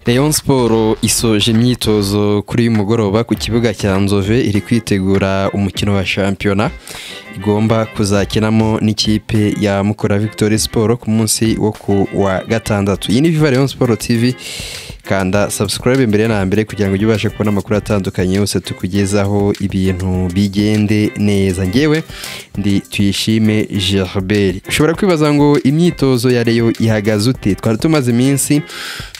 Rayon Sport isoje imyitozo kuri uyu mugoroba ku kibuga cya Nzove iri kwitegura umukino wa shampiyona igomba kuzakinamo n'ikipe ya Mukura Victory Sport ku munsi wo ku wa gatandatu iyi ni Viva Rayon Sport TV kanda subscribe mbere na mbere kugira ngo ujye ubashe kubona amakuru atandukanye yose tukugezaho ibintu bigende neza ngewe ndi tuyishime Gerbert ushobora kwibaza ngo imyitozo ya Rayon ihagaze ute twari tumaze iminsi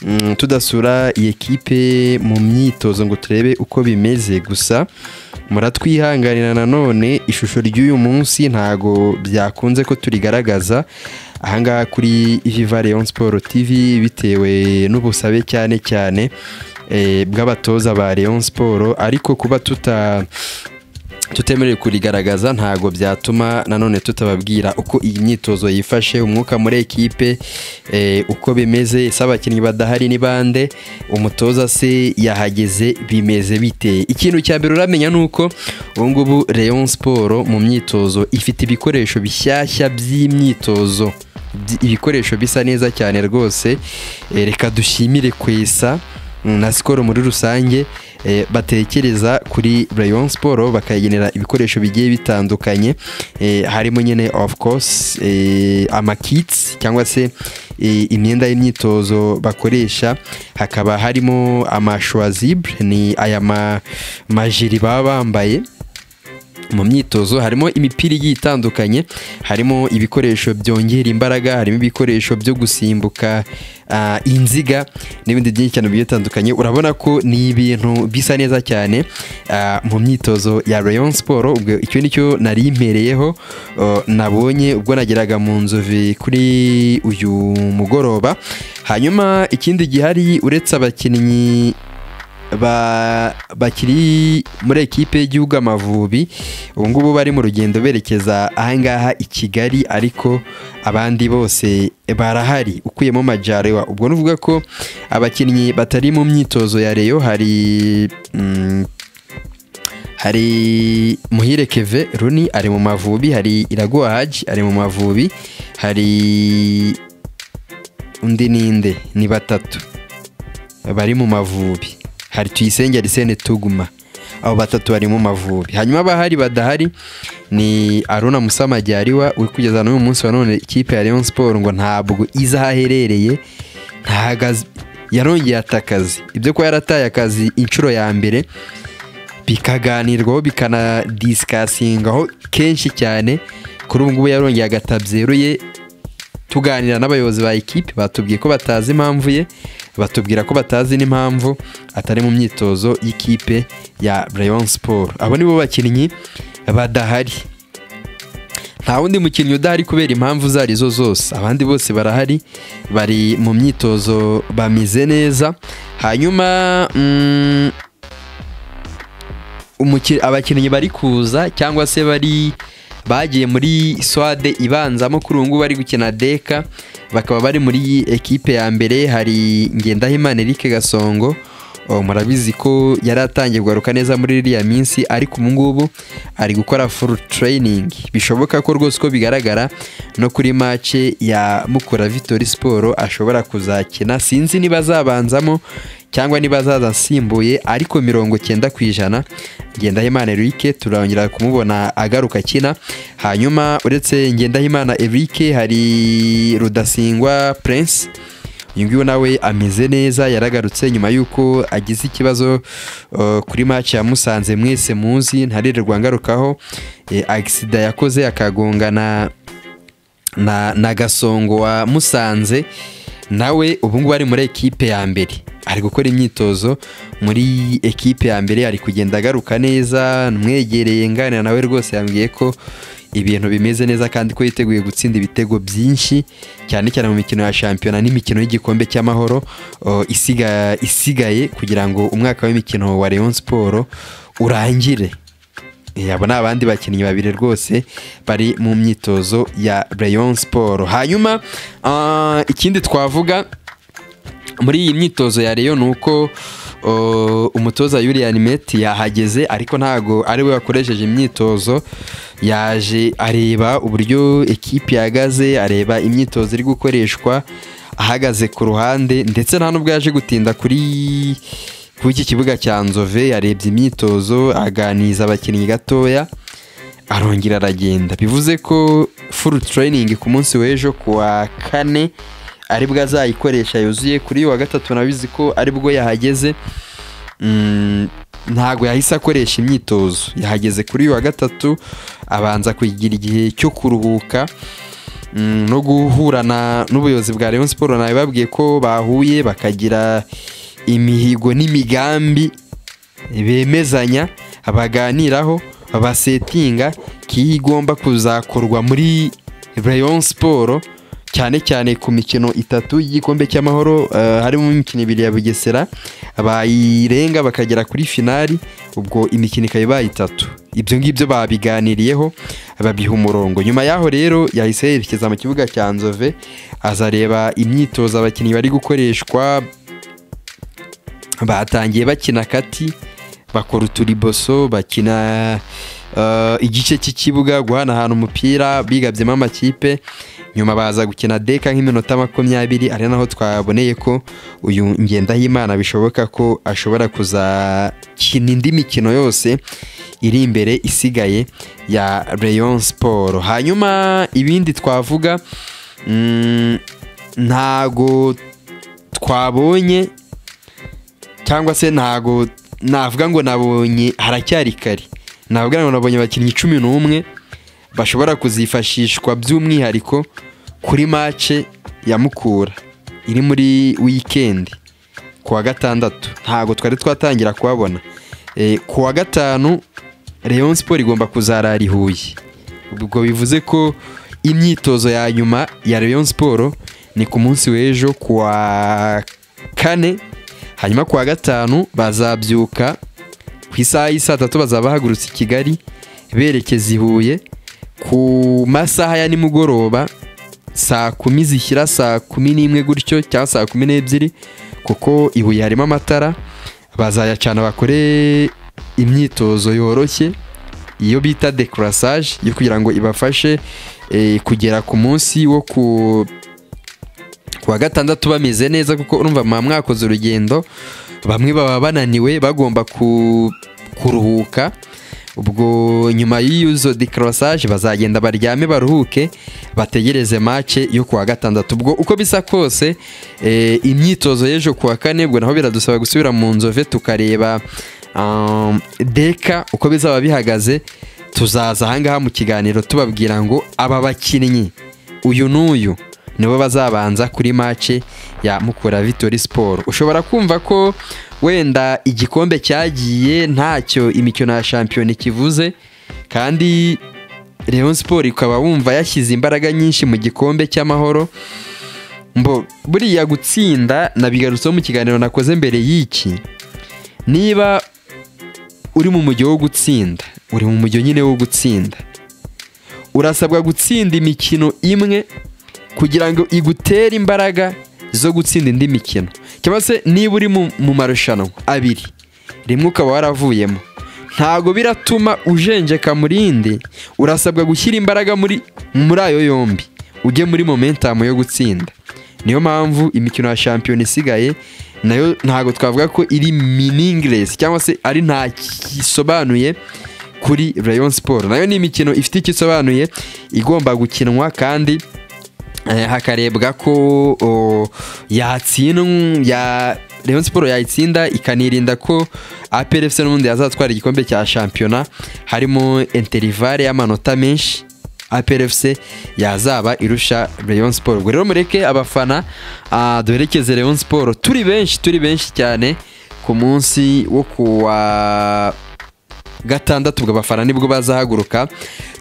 mm, tudasura iyi ekipe mu myitozo ngo turebe uko bimeze gusa muratwihanganira nanone ishusho ry'uyu munsi ntago byakunze ko turigaragaza ahangaha kuri viva leon sport tv bitewe n'ubusabe cyane cyane eh, bw'abatoza ba leon sport ariko kuba tuta tutemerewe kurigaragaza ntago byatuma nanone tutababwira uko iyi myitozo yifashe umwuka muri ekipe eh, uko bimeze se abakinnyi badahari ni bande umutoza se yahageze bimeze bite ikintu cya mbere uramenya ni uko ubu ngubu Rayon Sport mu myitozo ifite ibikoresho bishyashya by'imyitozo Byi- ibikoresho bisa neza cyane rwose Eh, reka dushimire kwesa na sikoro muri rusange eh, batekereza kuri Rayon Sport bakayigenera ibikoresho bigiye bitandukanye eh, harimo nyine of course eh, amakits cyangwa se eh, imyenda y'imyitozo bakoresha hakaba harimo amashwazibre ni aya ma- majiri baba bambaye mu myitozo harimo imipira igiye itandukanye harimo ibikoresho byongera imbaraga harimo ibikoresho byo gusimbuka ah, inziga n'ibindi byinshi cyane bigiye bitandukanye urabona ko ni ibintu bisa neza cyane ah, mu myitozo ya Rayon Sport ubwo icyo ni cyo nari impereyeho oh, nabonye ubwo nageraga mu nzove kuri uyu mugoroba hanyuma ikindi gihari uretse abakinnyi ba- bakiri muri ekipe y'igihugu amavubi ubu ngubu bari mu rugendo berekeza ahangaha i kigali ariko abandi bose barahari ukuyemo majarewa ubwo nuvuga ko abakinnyi batari mu myitozo ya reyo hari mm, hari muhire keve runi ari mu mavubi hari iraguha haji ari mu mavubi hari undi ninde ni batatu bari mu mavubi hari tuyisenge arisene tuguma abo batatu bari mu mavubi hanyuma abahari badahari ni aruna musamajyariwa uri kugeza n'uyu munsi wa none ikipe ya Rayon Sport ngo ntabwo izi aho aherereye ntahagaze yarongeye ata akazi ibyo kuba yarataye akazi inshuro ya mbere bikaganirwaho bikanadisikasingaho kenshi cyane kuri ubu ngubu yarongeye agatabyeruye tuganira n'abayobozi ba ekipe batubwiye ko batazi impamvu ye batubwira ko batazi n'impamvu atari mu myitozo y'ikipe ya Rayon Sport abo nibo bakinnyi badahari nta wundi mukinnyi udahari kubera impamvu izo ari zo zose abandi bose barahari bari mu myitozo bameze neza hanyuma mm, umuki- abakinnyi bari kuza cyangwa se bari bagiye muri swade ibanzamo kuri ubu ngubu bari gukina deka bakaba bari muri ekipe ya mbere hari ngendahimana eric gasongo Oh, murabizi ko yari atangiye kugaruka neza muri iriya minsi ariko ubu ngubu ari gukora full training bishoboka ko rwose ko bigaragara no kuri mace ya mukura victory sport ashobora kuzakina sinzi niba azabanzamo cyangwa niba azaza asimbuye ariko mirongo cyenda ku ijana ngendahimana eric turongera kumubona agaruka akina hanyuma uretse ngendahimana eric hari rudasingwa prince uyu nguyu nawe ameze neza yaragarutse nyuma y'uko agize ikibazo uh, kuri match yamusanze mwese muzi ntarererwa ngarukaho eh, agisida yakoze akagongana na, na gasongo wa musanze nawe ubu ngubu ari muri ekipe ya mbere ari gukora imyitozo muri ekipe ya mbere ari kugenda agaruka neza mwegereye nganira nawe rwose yambwiye ko ibintu bimeze neza kandi ko yiteguye gutsinda ibitego byinshi cyane cyane mu mikino ya shampiyona n'imikino y'igikombe cy'amahoro uh, isiga- isigaye kugira ngo umwaka w'imikino wa Rayon Sport urangire Eh, abo ni abandi bakinnyi babiri rwose bari mu myitozo ya Rayon Sport hanyuma ah, ikindi twavuga muri iyi myitozo ya Rayon ni uko oh, umutoza Julian Met yahageze ariko ntago ari we wakoresheje imyitozo yaje areba uburyo ekipi ihagaze areba imyitozo iri gukoreshwa ahagaze ku ruhande ndetse nta n'ubwo yaje gutinda kuri kuri iki kibuga cya nzove yarebye imyitozo aganiriza abakinnyi gatoya arongera aragenda bivuze ko furu tereyiningi ku munsi w'ejo ku wa kane ari bwo azayikoresha yuzuye kuri uyu wa gatatu nabizi ko ari bwo yahageze Mm, ntabwo yahise akoresha imyitozo yahageze kuri uyu wa gatatu abanza kugira igihe cyo kuruhuka mm, no guhurana n'ubuyobozi bwa Rayon Sport nabibabwiye ko bahuye bakagira imihigo n'imigambi bemezanya baganiraho basetinga kiyi igomba kuzakorwa muri Rayon Sport cyane cyane ku mikino itatu y'igikombe cy'amahoro eh, harimo imikino ibiri ya bugesera bayirenga bakagera kuri finali ubwo imikino ikaba ibaye itatu ibyo ngibyo babiganiriyeho babiha umurongo nyuma y'aho rero yahise yerekeza mu kibuga cya nzove azareba imyitozo abakinnyi bari gukoreshwa batangiye bakina kati bakora uturiboso bakina eh, igice cy'ikibuga guhanahana umupira bigabyemo amakipe nyuma baza gukina deka nk'iminota makumyabiri ari naho twaboneye ko uyu ngendahimana bishoboka ko ashobora kuzakina indi mikino yose iri imbere isigaye ya Rayon Sport hanyuma ibindi twavuga mm, ntago twabonye cyangwa se ntago navuga ngo nabonye haracyari kare navuga ngo nabonye abakinnyi cumi n'umwe bashobora kuzifashishwa by'umwihariko kuri mace ya mukura iri muri wikendi ku wa gatandatu ntabwo twari twatangira kuhabona Eh, ku wa gatanu Rayon Sport igomba kuzarara i Huye ubwo bivuze ko imyitozo ya nyuma ya Rayon Sport ni ku munsi w'ejo ku wa kane hanyuma ku wa gatanu bazabyuka ku isaha y'isaa tatu bazaba bahagurutse i Kigali berekeza i Huye ku masaha ya nimugoroba saa kumi zishyira saa kumi n'imwe gutyo cyangwa saa kumi n'ebyiri kuko i Huye harimo amatara bazayacana bakore imyitozo yoroshye iyo bita dekurasage yo kugira ngo ibafashe eh, kugera ku munsi wo ku ku wa gatandatu bameze neza kuko urumva mwa mwakoze urugendo bamwe baba bananiwe bagomba ku, kuruhuka ubwo nyuma y'izo dekarasage bazagenda baryame baruhuke bategereze mace yo ku wa gatandatu ubwo uko bisa kose eh, imyitozo y'ejo ku wa kane ubwo naho biradusaba gusubira mu nzove tukareba um, deka uko bizaba bihagaze tuzaza ahangaha mu kiganiro tubabwira ngo aba bakinnyi uyu n'uyu nibo bazabanza kuri mace ya Mukura Victory Sport ushobora kumva ko wenda igikombe cyagiye ntacyo imikino ya shampiyona ikivuze kandi Rayon Sport ukaba wumva yashyize imbaraga nyinshi mu gikombe cy'amahoro mbo buriya gutsinda nabigarutseho mu kiganiro nakoze mbere y'iki niba uri mu mujyo wo gutsinda uri mu mujyo nyine wo gutsinda urasabwa gutsinda imikino imwe kugira ngo igutere imbaraga zo gutsinda indi mikino cyangwa se niba uri mu- mu marushanwa abiri rimwe ukaba waravuyemo ntago biratuma ujenjeka mu rindi urasabwa gushyira imbaraga muri muri ayo yombi ujye muri momentamu yo gutsinda niyo mpamvu imikino ya shampiyona isigaye nayo ntago twavuga ko iri meaningless cyangwa se ari nta kisobanuye kuri Rayon Sport nayo ni imikino ifite icyo isobanuye igomba gukinwa kandi Eh, hakarebwa ko o, yatsindwa ya Rayon Sport yayitsinda ikanirinda ko APR FC n'ubundi yazatwara igikombe cya shampiyona harimo interivare y'amanota menshi APR FC yazaba irusha Rayon Sport ubwo rero mureke abafana ah, duherekeze Rayon Sport turi benshi turi benshi cyane ku munsi wo kuwa gatandatu ubwo abafana nibwo bazahaguruka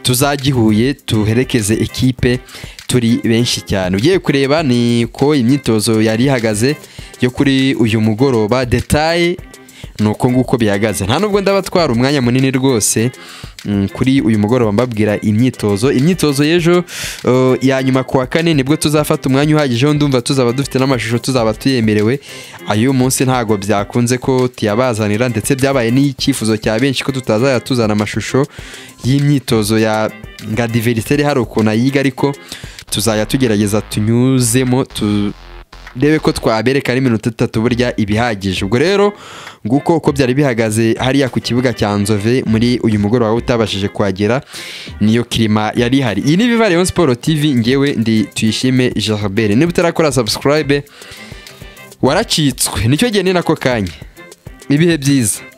tuzagihuye tuherekeze ekipe turi benshi cyane ugiye kureba ni ko imyitozo yari ihagaze yo kuri uyu mugoroba detaye ni uko nguko bihagaze nta nubwo ndabatwara umwanya munini rwose mm, kuri uyu mugoroba mbabwira imyitozo imyitozo y'ejo uh, ya nyuma ku wa kane nibwo tuzafata umwanya uhagije wo ndumva tuzaba dufite n'amashusho tuzaba tuyemerewe ayo munsi ntago byakunze ko tuyabazanira ndetse byabaye n'icyifuzo cya benshi ko tutazajya tuzana amashusho y'imyitozo ya nga diveriseri hari ukuntu ayiga ariko tuzajya tugerageza tunyuzemo tu ndebe ko twabereka n'iminota itatu burya ibihagije ubwo rero nguko uko byari bihagaze hariya ku kibuga cya nzove muri uyu mugoroba utabashije kuhagera niyo kirima yari ihari iyi ni viva rayon siporo tivi ngewe ndi tuyishime jarabere niba utarakora sabusikarayibe waracitswe nicyo gihe ni nako kanya ibihe byiza